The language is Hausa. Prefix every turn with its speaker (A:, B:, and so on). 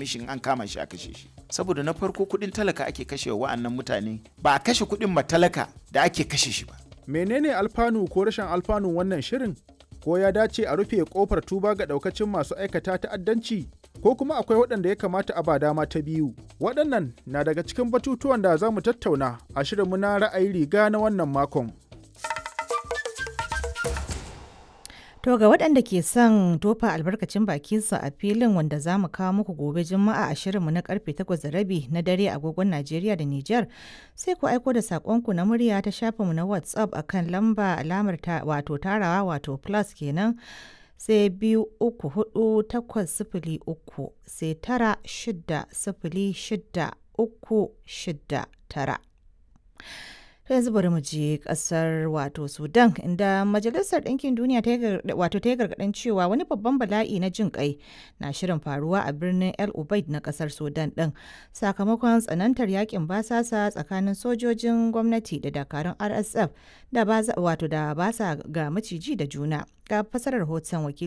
A: same shi in an kama shi a kashe shi saboda na farko kuɗin talaka ake kashe wa wa'annan mutane ba a kashe kuɗin matalaka da ake kashe shi ba
B: menene alfanu ko rashin alfanu wannan shirin ko ya dace a rufe kofar tuba ga daukacin masu aikata ta'addanci ko kuma akwai waɗanda ya kamata a ba dama ta biyu waɗannan na daga cikin batutuwan da za mu tattauna a shirinmu na ra'ayi riga na wannan makon
C: To ga waɗanda ke son tofa albarkacin bakinsu a filin wanda za mu kawo muku gobe juma'a a shirinmu na karfe 8 da rabi na dare agogon Najeriya da Nijar sai ku aiko da saƙonku na murya ta shafinmu na WhatsApp akan lamba alamar ta wato tarawa wato plus kenan sai biyu uku hudu takwas sifili uku sai tara shida sifili shida uku shida tara. ta yanzu bari mu je kasar wato sudan inda majalisar ɗinkin duniya wato ta yi gargaɗin cewa wani babban bala'i na jin kai na shirin faruwa a birnin el ubaid na kasar sudan ɗin sakamakon tsanantar yakin basasa tsakanin sojojin gwamnati da dakarun rsf da wato da basa ga maciji da juna ga fasarar hoton wakil